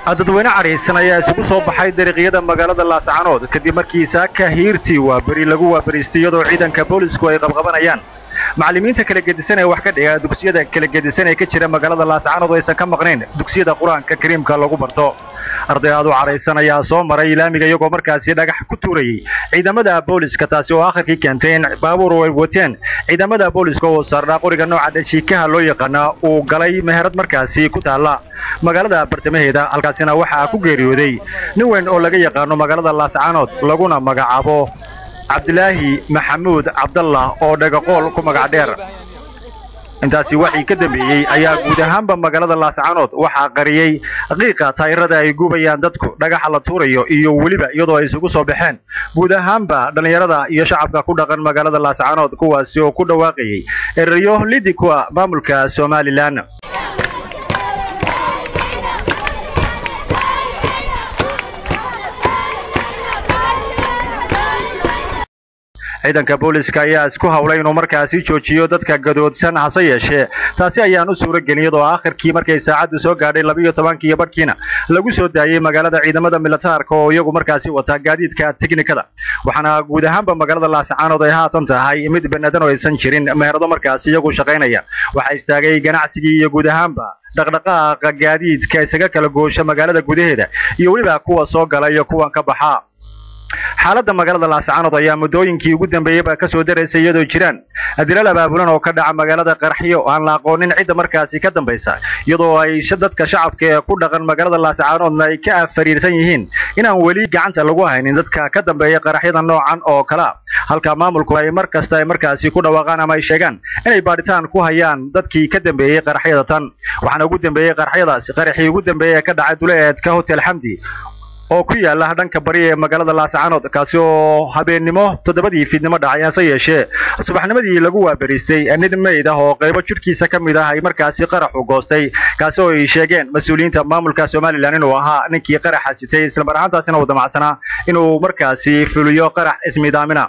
dadweyne cadhaysan ayaa isugu soo baxay dariiqyada magaalada laascanood kadib markii saaka hiirtii waaberi lagu waaberiistay iyadoo ciidanka boolisku ay qabqabanayaan macallimiinta kala gedisan ee wax ka dhiga dugsiyada kala gedisan ee ka jira magaalada laascanood aysan ka maqnayn dugsiyada qur-aanka kariimka lagu barto arday aad u cadhaysan ayaa soo maray laamiga iyagoo markaasi dhagax ku tuurayey ciidamada booliska taasi oo akhirkii keentay in baabuur ay wateen ciidamada booliska oo saarnaa qoriga nooca dhashiikaha loo yaqaana uu galay meherad markaasi ku taalla magaalada bartamaheeda halkaasina waxaa ku geeriyooday nin weyn oo laga yaqaano magaalada laascanood laguna magacaabo cabdilaahi maxamuud cabdallah oo dhagaqool ku magac dheer intaasi waxii ka dambeeyey ayaa guud ahaanba magaalada laascanood waxaa qariyey qiiqa taayirada ay gubayaan dadku dhagaxa la tuurayo iyo weliba iyadoo ay isugu soo baxeen guud ahaanba dhallinyarada iyo shacabka ku dhaqan magaalada laascanood kuwaasi oo ku dhawaaqayey erayo lidi kuwa maamulka somalilan ciidanka booliska ayaa isku hawlay inuu markaasi joojiyo dadka gadoodsan hase yeeshee taasi ayaan u suuro gelin iyadoo aakhirkii markay saacaddu soo gaadhay labiiyo tobankii barhkiina lagu soo daayey magaalada ciidamada militaarka oo iyagu markaasi wataa gaadiidka teknikada waxaana guud ahaanba magaalada laascaanood ay haatan tahay mid banadan oo aysan jirin meherado markaasi iyagu shaqaynaya waxaa istaagay ganacsigii iyo guud ahaanba dhaqdhaqaaqa gaadiidka isaga kala goosha magaalada gudaheeda iyo weliba kuwa soo gala iyo kuwan ka baxa xaaladda magaalada laascanood ayaa muddooyinkii ugu dambeeyeyba ka soo daraysay iyadoo jiraan dilal abaabulan oo ka dhaca magaalada qaraxyo aan la aqoonin cidda markaasi ka dambaysa iyadoo ay dadka shacabka ee ku dhaqan magaalada laascanoodna ay ka afariirsan yihiin inaan weli gacanta lagu haynin dadka ka dambeeya qaraxyada noocan oo kalea halka maamulku ay mar kasta ay markaasi ku dhawaaqaan ama ay sheegaan inay baadhitaan ku hayaan dadkii ka dambeeyey qaraxyada tan waxaana ugu dambeeyey qaraxyadaasi qaraxii ugu dambeeyey ee ka dhacay duleedka hotel xamdi oo ku yaala dhanka bari ee magaalada laascanood kaasi oo habeennimo toddobadii fiidnimo dhacay hase yeeshee subaxnimadii lagu waaberiistay nin meyd ah oo qaybo jidhkiisa ka mid ah ay markaasi qaraxu goostay kaasi oo ay sheegeen mas-uuliyiinta maamulka somalilan inuu ahaa ninkii qaraxa sitay islamar ahaantaasina uu damacsanaa inuu markaasi fuliyo qarax ismiidaamina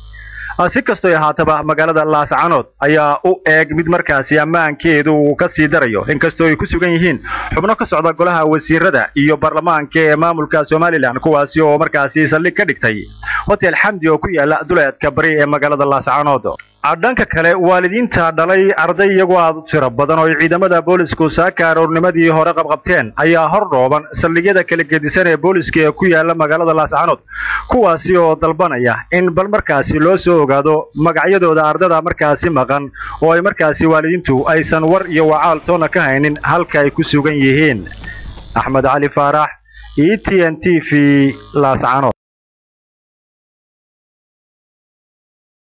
si kastoo ahaataba magaalada laascanood ayaa u eeg mid markaasi ammaankeedu uu ka sii darayo inkastoo ay ku sugan yihiin xubno ka socda golaha wasiirada iyo baarlamaanka ee maamulka somalilan kuwaasi oo markaasi saldhig ka dhigtay hotel xamdi oo ku yaala duleedka bari ee magaalada laascanood dhanka kale waalidiinta dhalay arday iyagoo aad u tiro badan oo ay ciidamada boolisku saaka aroornimadii hore qabqabteen ayaa hor dhooban saldhigyada kala gedisan ee booliska ee ku yaala magaalada laascanood kuwaasi oo dalbanaya in bal markaasi loo soo ogaado magacyadooda ardada markaasi maqan oo ay markaasi waalidiintu aysan war iyo wacaal toona ka haynin halka ay ku sugan yihiin axmed cali faarax e t n t v laascanood